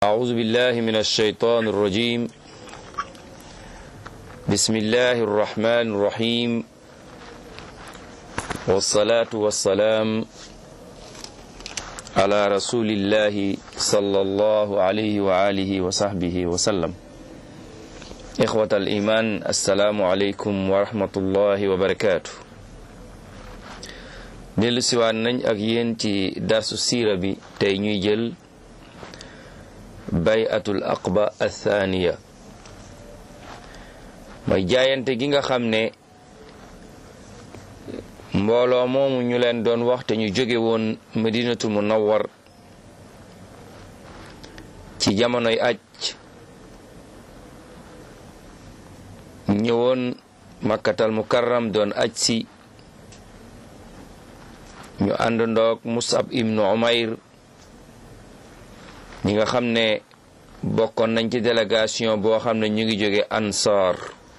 أعوذ بالله من الشيطان الرجيم بسم الله الرحمن الرحيم والصلاة والسلام على رسول الله صلى الله عليه وآله وصحبه وسلم إخوة الإيمان السلام عليكم ورحمة الله وبركاته dellu siwaat nañ ak yéen ci darsu siira bi tey ñuy jël bayatul aqba athaniya mooy jaayante gi nga xam ne mbooloo moomu ñu leen doon wax te ñu jóge woon madinatu munawwar ci jamonoy aj ñëwoon makkatal mukarram doon aj si ñu ànd ndoog musab ibnu umayr ñi nga xam ne bokkoon nañ ci délégation boo xam ne ñu ngi jóge ansaar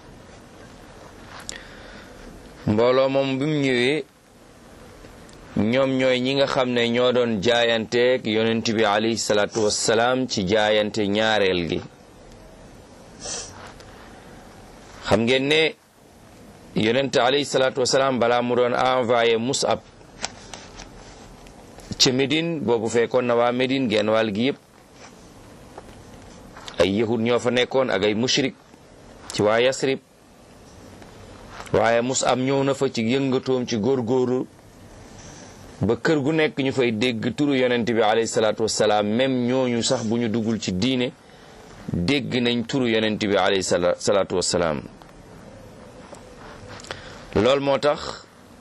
mbooloo moom bi mu ñëwee ñoom ñooy ñi nga xam ne ñoo doon jaayanteeg yonent bi alayhi salaatu wassalaam ci jaayante ñaareel gi xam ngeen ne yonent alayhi salaatu wassalaam balaa mu doon envoyé musab ca Médine boobu fekkoon na waa Médine genn wàll gi yëpp ay yahud ñoo fa nekkoon ak ay mushrik ci waa Yasrib waaye Musab ñëw na fa ci yëngatoom ci góorgóorlu ba kër gu nekk ñu fay dégg turu yonent bi alayhi salaatu wassalaam même ñooñu sax bu ñu duggul ci diine dégg nañ turu yonent bi alayhi salaatu wassalaam loolu moo tax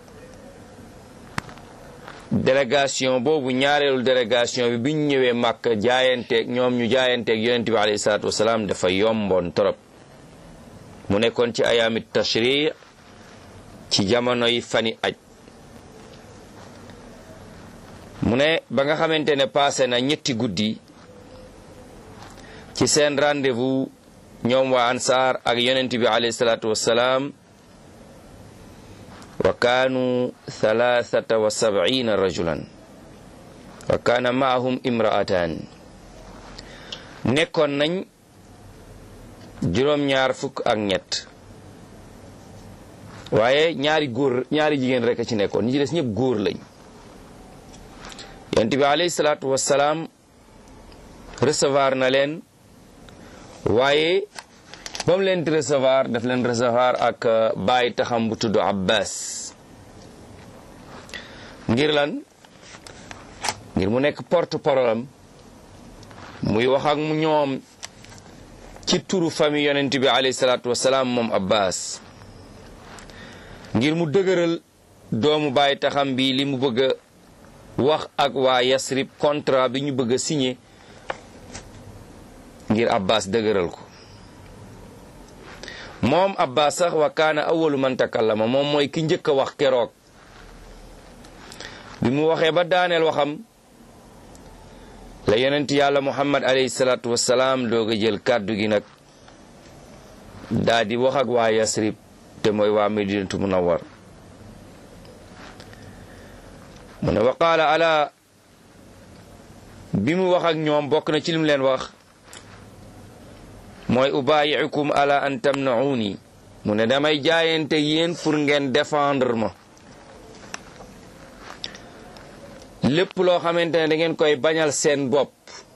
délégation boobu ñaareelu délégation bi biñ ñëwee màkk jaayanteeg ñoom ñu jaayanteeg yonent bi alayhi salaatu wasalaam dafa yomboon torop mu nekkoon ci ayaamit tashri ci jamono yi fani aj mu ne ba nga xamante ne passé na ñetti guddi ci seen rendez-vous ñoom waa ansaar ak yonent bi alayhi salaatu wasalaam wa kaanu thalathata wa sab'ina rajulan wa kaana maahum imra'atan nekkoon nañ juróom-ñaar fukk ak ñett waaye ñaari góor ñaari jigéen rek a ci nekkoon ñi ci des ñëpp góor lañ yonent bi alayhi salaatu wassalaam recevoir na leen waaye ba mu leen di recevoir daf leen recevoir ak bàyyi taxam bu tudd Abbas ngir lan ngir mu nekk porte parole am muy wax ak mu ñoom ci turu famille yonent bi alayhi salaatu wasalaam moom Abbas ngir mu dëgëral doomu bàyyi taxam bi li mu bëgg a wax ak waa Yasrib contrat bi ñu bëgg a signé ngir Abbas dëgëral ko moom abbas sax wa kaana awalu man takallama moom mooy ki njëkk a wax keroog bi mu waxee ba daaneel waxam la yonent yàlla muhammad alayhi salaatu wassalaam doog a jël kàddu gi nag daa di wax ak waa yasrib te mooy waa medinatu munawwar mu ne wa qaala ala bi mu wax ak ñoom bokk na ci lim leen wax mooy ubaayicukum ala an tamnauni mu ne damay jaayante yéen pour ngeen défendre ma lépp loo xamante ne da ngeen koy bañal seen bopp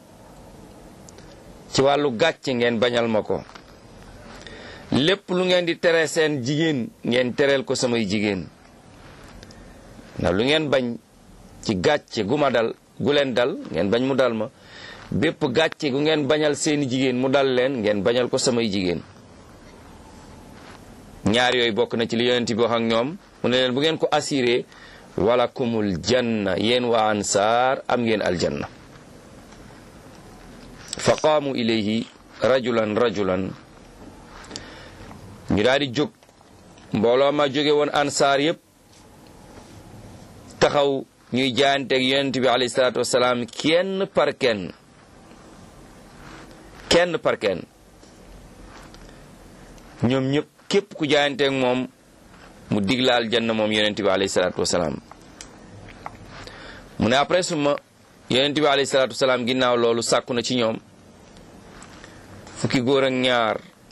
ci wàllu gàcc ngeen bañal ma ko lépp lu ngeen di tere seen jigéen ngeen tereel ko samay jigéen ndax lu ngeen bañ ci gàcce gu ma dal gu leen dal ngeen bañ mu dal ma bépp gàcce gu ngeen bañal seeni jigéen mu dal leen ngeen bañal ko samay jigéen ñaar yooyu bokk na ci li yonent bi wax ak ñoom mu ne leen bu ngeen ko assuré wala kumul janna yéen waa ansaar am ngeen aljanna fa qaamu ilayhi rajulan rajulan ñu daal di jóg mbooloo ma jóge woon ansaar yépp taxaw ñuy jaayanteeg yonent bi alayhi salaatu wasalaam kenn par kenn kenn par kenn ñoom ñëpp képp ku jaayanteeg moom mu diglaal janna moom yonent bi alayhi salaatu wasalaam mu ne après suma yonent bi alayhi salaatu wasalaam ginnaaw loolu sàkku na ci ñoom fukki góor ak ñaar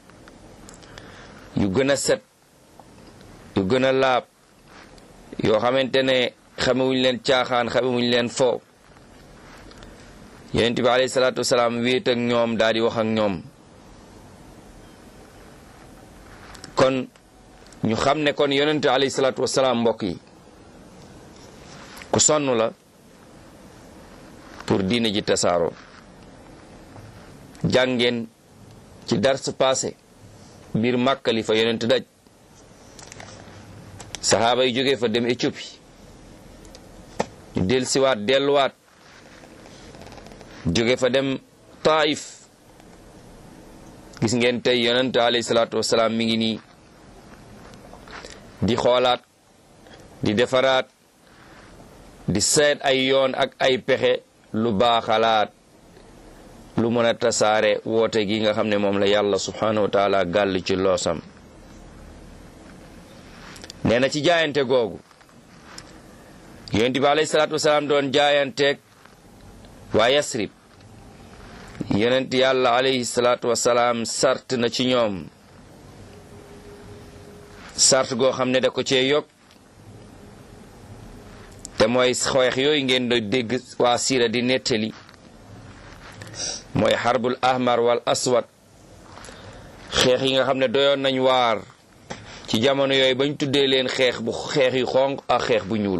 yu gën a set yu gën a laab yoo xamante ne xamewuñ leen caaxaan xamewuñ leen fo yonent bi alayhi salaatu wasalaam wéet ak ñoom daal di wax ak ñoom kon ñu xam ne kon yonent alayhi salaatu wasalaam mbokk yi ku sonn la pour diine ji tasaaroo jàngeen ci dars passé biir Màkka li fa yonent daj saxaaba yi jógee fa dem Éthiopie ñu del siwaat delluwaat jóge fa dem Taif gis ngeen tey yonent alayhi salaatu wasalaam mi ngi nii di xoolaat di defaraat di seet ay yoon ak ay pexe lu baaxalaat lu mën a tasaare woote gi nga xam ne moom la yàlla subhanahu wa taala gàll ci loosam nee na ci jaayante googu yonent bi alayhi salaatu wasalaam doon jaayanteeg waa yasrib yonent yàlla alayhi salaatu wasalaam sart na ci ñoom sart goo xam ne da ko cee yokk te mooy xeex yooyu ngeen do dégg waa siira di nettali mooy xarbul ahmar wal aswad xeex yi nga xam ne doyoon nañ waar ci jamono yooyu bañ tuddee leen xeex bu xeex yu xonq ak xeex bu ñuul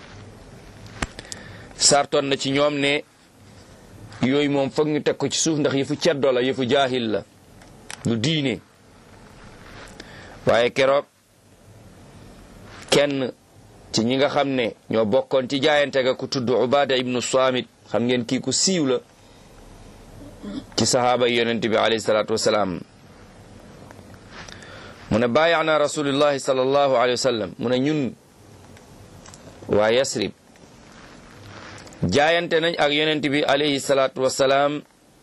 sartoon na ci ñoom ne yooyu moom foog ñu teg ko ci suuf ndax yëfu ceddo la yëfu jaahil la du diine waaye keroog kenn ci ñi nga xam ne ñoo bokkoon ci jaayante ga ku tudd Ubaada ibnu Saamit xam ngeen kii ku siiw la ci sahaaba yonent bi alayhi salaatu wasalaam mu ne baayaana rasulillahi sallallahu alayhi wa sallam mu ne ñun waa Yasrib jaayante nañ ak yonent bi alayhi salaatu wasalaam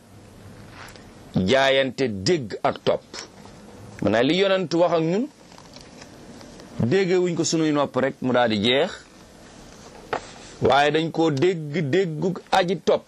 jaayante dégg ak topp maanaam li yonent wax ak ñun déggee wuñ ko sunuy nopp rek mu daal di jeex waaye dañ koo dégg déggu aji topp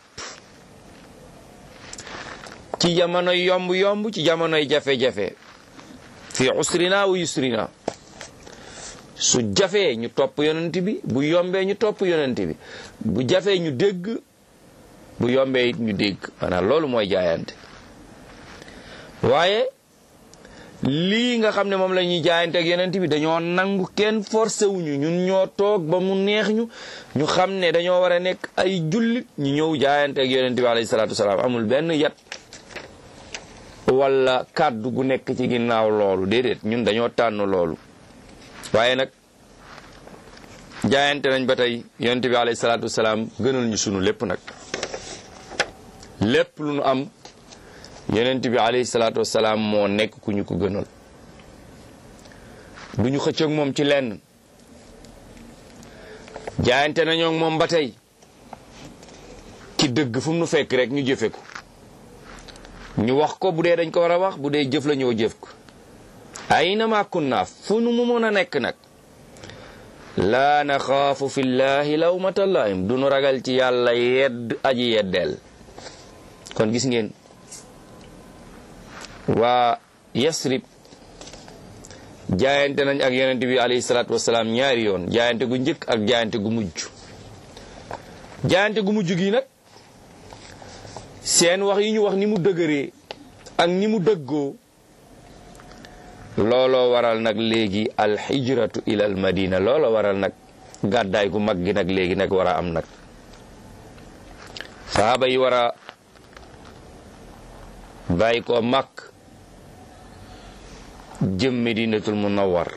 ci jamonoy yomb-yomb ci jamonoy jafe-jafe fi usrina wa yusrina su jafee ñu topp yonent bi bu yombee ñu topp yonent bi bu jafee ñu dégg bu yombee it ñu dégg maanaam loolu mooy jaayante waaye lii nga xam ne moom la ñuy jaayante ak yonent bi dañoo nangu kenn forcé wuñu ñun ñoo toog ba mu neex ñu ñu xam ne dañoo war a nekk ay jullit ñu ñëw jaayante ak yonent bi alayhi salaatu wasalaam amul benn yat wala kàddu gu nekk ci ginnaaw loolu déedéet ñun dañoo tànn loolu waaye nag jaayante nañ ba tey yonent bi alayhi salaatu wasalaam gënal ñu sunu lépp nag lépp lu nu am yonent bi alayhi salaatu wasalaam moo nekk ku ñu ko gënal du ñu xëccoog moom ci lenn jaayante nañoo moom ba tey ci dëgg fu mu nu fekk rek ñu jëfe ko ñu wax ko bu dee dañ ko war a wax bu dee jëf la ñoo jëf ko aynama kunna fu nu mu mën a nekk nag laa naxaafu fillahi lawmata laim du nu ragal ci yàlla yedd aji yeddeel kon gis ngeen waa yasrib jaayante nañ ak yonent bi alayhi salaatu wasalaam ñaari yoon jaayante gu njëkk ak jaayante gu mujj jaayante gu mujj gi nag seen wax yi ñu wax ni mu dëgëree ak ni mu dëggoo looloo waral nag léegi alxijratu ila al madina looloo waral nag gàddaay gu mag gi nag léegi nag war a am nag sahaaba yi war a bàyyi ko mag jëm medinatul munawwar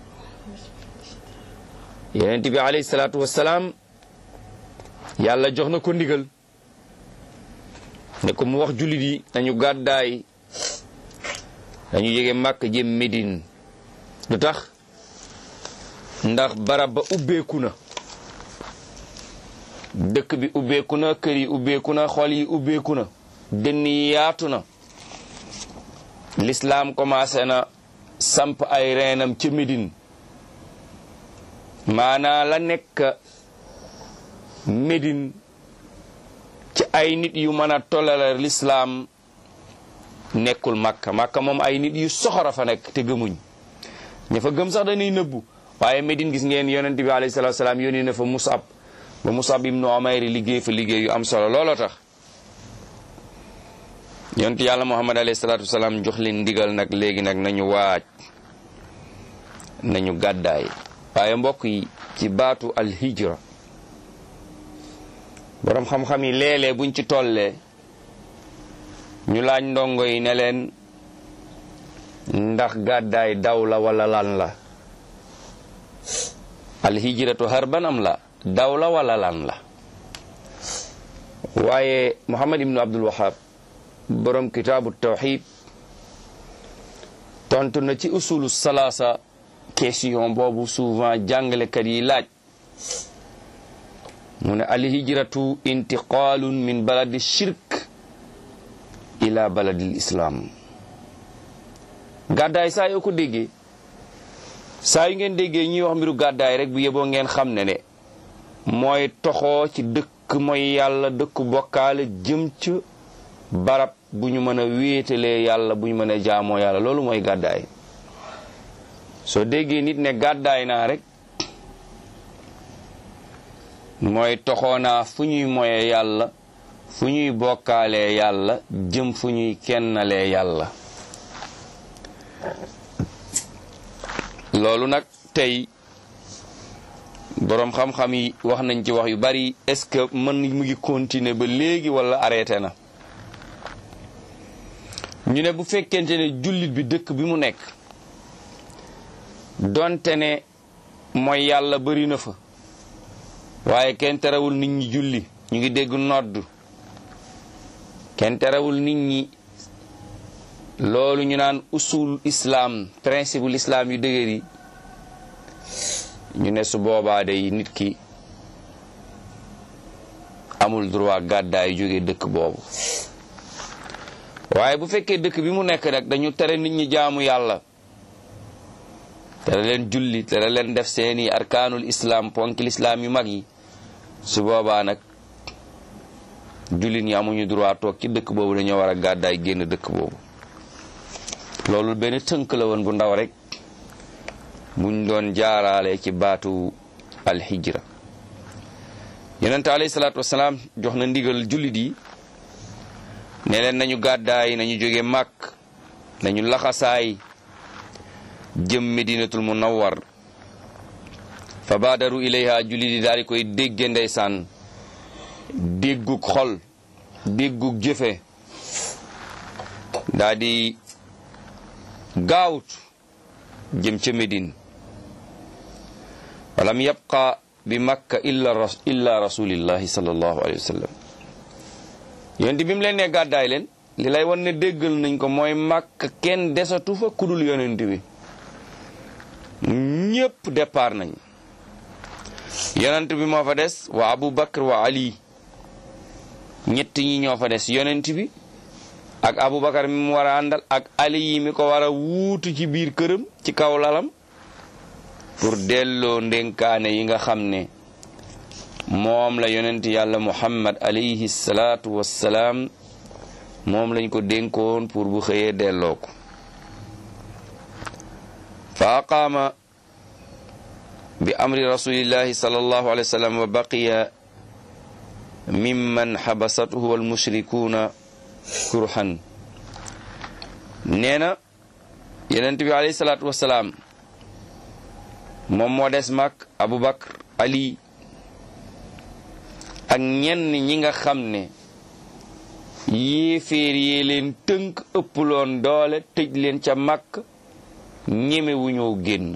yonent bi alayhi salaatu wassalaam yàlla jox na ko ndigal ne ko mu wax jullit yi nañu gàddaay dañu yége màkk jëm Médine lu tax ndax barab ba ubbeeku na dëkk bi ubbeeku na kër yi ubbeeku na xol yi ubbeeku na dënn yi yaatu na lislaam commencé na samp ay reenam ca Médine maanaa la nekk Médine ci ay nit yu mën a tollale lislaam nekkul màkka màkka moom ay nit yu soxora fa nekk te gëmuñ ña fa gëm sax dañuy nëbbu waaye Medine gis ngeen yonent bi alayhi salaatu salaam yónni na fa Musab ba Musab ibnu Umayr liggéey fa liggéey yu am solo looloo tax yonent yàlla Muhammad alayhi salaatu salaam jox leen ndigal nag léegi nag nañu waaj nañu gàddaay waaye mbokk yi ci baatu alhijra boroom xam-xam yi léeg-léeg buñ ci tollee ñu laaj ndongo yi ne leen ndax gàddaay daw la wala lan la alhijratu harban am la daw la wala lan la waaye Muhammad ibnu Abdul Wahab borom kitaabu tawxid tontu na ci usulu salaasa question boobu souvent jàngalekat yi laaj mu ne alhijratu intiqaalun min baladi shirk ila baladil islam gàddaay saa yoo ko déggee saa yu ngeen déggee ñuy wax mbiru gàddaay rek bu yeboo ngeen xam ne ne mooy toxoo ci dëkk mooy yàlla dëkk bokkaale jëm ci barab bu ñu mën a wéetalee yàlla bu ñu mën a jaamoo yàlla loolu mooy gàddaay soo déggee nit ne gàddaay naa rek mooy toxoo naa fu ñuy moye yàlla fu ñuy bokkaalee yàlla jëm fu ñuy kennalee yàlla loolu nag tey boroom xam-xam yi wax nañ ci wax yu bari est-ce que mën mu ngi continuer ba léegi walla arrêté na ñu ne bu fekkente ne jullit bi dëkk bi mu nekk donte ne mooy yàlla bari na fa waaye kenn terewul nit ñi julli ñu ngi dégg nodd kenn terewul nit ñi loolu ñu naan usul islam principe l'islam yu dëgër yi ñu ne su boobaa day nit ki amul droit gàddaay jóge dëkk boobu waaye bu fekkee dëkk bi mu nekk nag dañu tere nit ñi jaamu yàlla tere leen julli tere leen def seeni arkaanul islam ponkil islam yu mag yi su boobaa nag jullit ñi amuñu droit toog ci dëkk boobu dañoo war a gàddaay génn dëkk boobu loolu benn tënk la woon bu ndaw rek buñ doon jaaraale ci baatu alxijra yonente alayhi salaatu wasalaam jox na ndigal jullit yi ne leen nañu gàddaay nañu jóge màkk nañu laxasaay jëm medinatul munawwar fa baadaru ilayha jullit yi daal di koy dégge ndeysaan déggug xol déggug jëfe daa di gaawut jëm ca Médine walam yabqa bi makka illa illa rasulillahi sallallahu alayhi wa sallam yonent bi mu leen ne gàddaay leen li lay wan ne déggal nañ ko mooy makka kenn desatu fa kudul yonent bi ñépp départ nañ yonent bi moo fa des wa Abu Bakr wa Ali ñett ñi ñoo fa des yonent bi ak Aboubacar mi mu war a àndal ak Ali yi mi ko war a wuutu ci biir këram ci kaw lalam pour delloo ndénkaane yi nga xam ne moom la yonent yàlla Muhammad alayhi salaatu wassalaam moom lañ ko dénkoon pour bu xëyee delloo ko fa aqaama bi amri rasulillahi sallallahu alayhi wa sallam wa baqiya mimman xabasatuhu walmushrikuuna kurhan nee na yonent bi alayhi salaatu wasalaam moom moo des mag Aboubacar Ali ak ñenn ñi nga xam ne yéeféer yee leen tënk ëpploon doole tëj leen ca màkk ñeme wu ñoo génn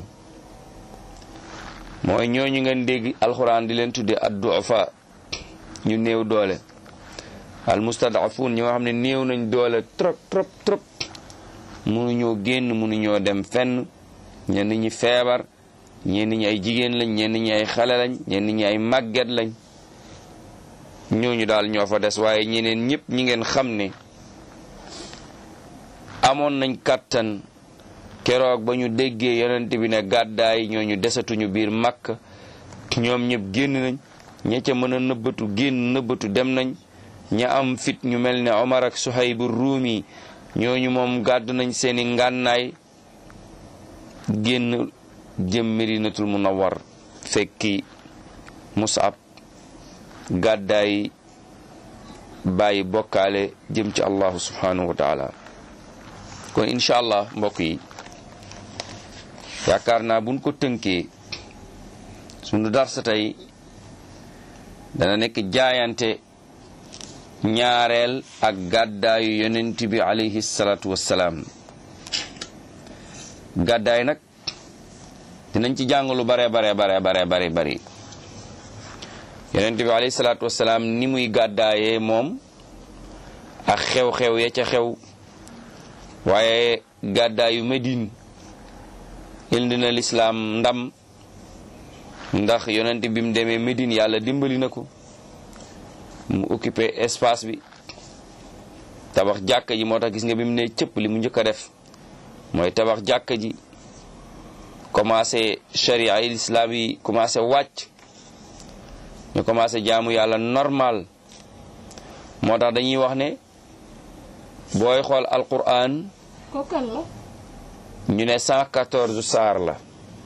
mooy ñooñu ngeen dégg alxuraan di leen tudde ad-du'afa ñu néew doole al mustadafun ñoo xam ne néew nañ doole trop trop trop mënuñoo génn mënuñoo dem fenn ñenn ñi feebar ñenn ñi ay jigéen lañ ñenn ñi ay xale lañ ñenn ñi ay màgget lañ ñooñu daal ñoo fa des waaye ñeneen ñëpp ñi ngeen xam ne amoon nañ kàttan keroog ba ñu déggee yonent bi ne gàddaay ñooñu desatuñu biir màkk ñoom ñëpp génn nañ ña ca mën a nëbbatu génn nëbbatu dem nañ ña am fit ñu mel ne Omar ak Suhaybu Ruumi ñooñu moom gàddu nañ seeni ngànnaay génn jëm Medinatul Munawwar fekki Musab gàddaay bàyyi bokkaale jëm ci allahu subhanahu wa taala kon incha allah mbokk yi yaakaar naa buñ ko tënkee sunu darsa tey dana nekk jaayante ñaareel ak gàddaayu yonent bi alayhi salaatu wassalaam gàddaay nag dinañ ci jàng lu bare bare bare bare bare bari yonent bi alayhi salaatu wassalaam ni muy gàddaayee moom ak xew-xew ya ca xew waaye gàddaayu Medine indi na lislaam ndam ndax yonent bi mu demee Medine yàlla dimbali na ko mu occupé espace bi tabax jàkka ji moo tax gis nga bi mu ne cëpp li mu njëkk a def mooy tabax jàkka ji commencé sharia yi lislaam yi commencé wàcc ñu commencé jaamu yàlla normal moo tax dañuy wax ne booy xool alquran kokan la ñu ne 114 saar la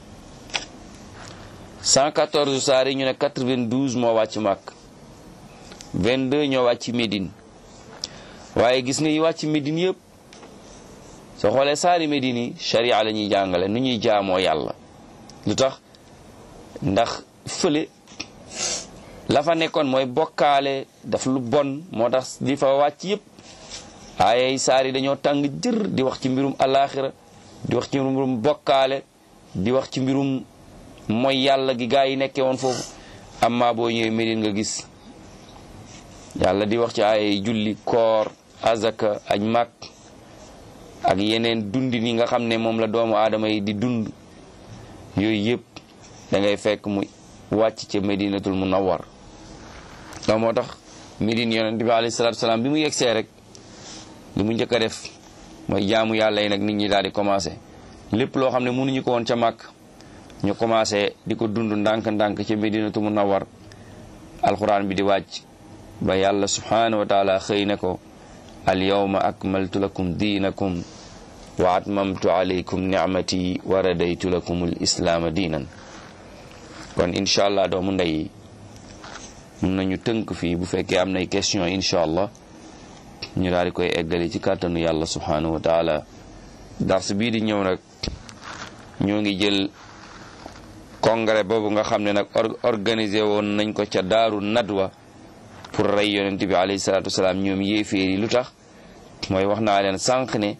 114 saar yi ñu ne 92 moo wàcc màkk 22 ñoo wàcc Médine waaye gis nga yi wàcc Médine yëpp soo xoolee saari Médine yi sharia la ñuy jàngale nu ñuy jaamoo yàlla lu tax ndax fële la fa nekkoon mooy bokkaale daf lu bon moo tax di fa wàcc yëpp ay saar yi dañoo tàng jër di wax ci mbirum alaaxira di wax ci mbirum bokkaale di wax ci mbirum mooy yàlla gi gaa yi nekkee woon foofu amma boo ñëwee Médine nga gis yàlla di wax ci ay julli koor azaka aj mag ak yeneen dundi ni nga xam ne moom la doomu aadama yi di dund yooyu yëpp da ngay fekk mu wàcc ca Medinatul Munawwar loolu moo tax Médine yonent bi alayhi salaatu salaam bi mu yegsee rek li mu njëkk a def mooy jaamu yàlla yi nag nit ñi daal di commencé lépp loo xam ne mënuñu ko woon ca màkk ñu commencé di ko dund ndànk-ndànk ca Medinatu Munawwar alxuraan bi di wàcc ba yàlla subhanahu wa taala xëy ne ko al yawma akmaltu lakum diinakum wa atmamtu alaykum nicmati wa radaytu lakum al islaama diinan kon incha allah doomu ndey mun nañu tënk fii bu fekkee am nay question incha allah ñu daal di koy eggali ci kàttanu yàlla subhanahu wa taala dars bii di ñëw nag ñoo ngi jël congrès boobu nga xam ne nag organisé woon nañ ko ca daaru nadwa pour rey yonent bi alayhi salaatu wasalaam ñoom yéeféer yi lu tax mooy wax naa leen sànq ne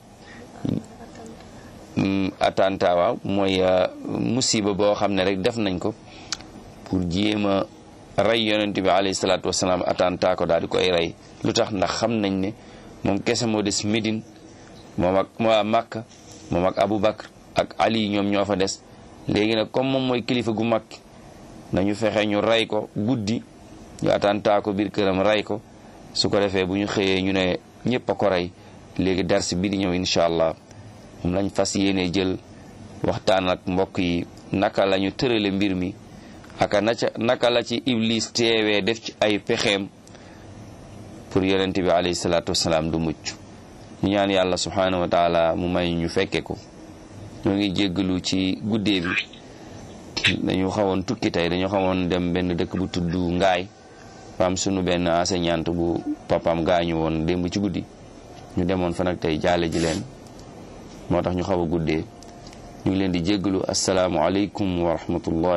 attentat waaw mooy musiba boo xam ne rek def nañ ko pour jéem a rey yonent bi alayhi salaatu wasalaam attentat ko daal di koy rey lu tax ndax xam nañ ne moom kese moo des Médine moom ak waa Makka moom ak Abu Bakr ak Ali ñoom ñoo fa des léegi nag comme moom mooy kilifa gu mag nañu fexe ñu rey ko guddi ñu attentat ko biir këram rey ko su ko defee bu ñu xëyee ñu ne ñëpp a ko rey léegi dars bi di ñëw incha allah moom lañ fas yéene jël waxtaan ak mbokk yi naka la ñu tërale mbir mi aka naka la ci iblis teewee def ci ay pexeem pour yonent bi alayhi salaatu wasalaam du mucc ñu ñaan yàlla subhanahu wa taala mu may ñu fekke ko ñoo ngi jéggalu ci guddee bi dañu xawoon tukki tey dañu xawoon dem benn dëkk bu tudd ngaay faam sunu benn enseignante bu papam gaañu woon démb ci guddi ñu demoon fa nag tey jaale ji leen moo tax ñu xaw a guddee ñu ngi leen di jéggalu asalaamu aleykum wa rahmatullah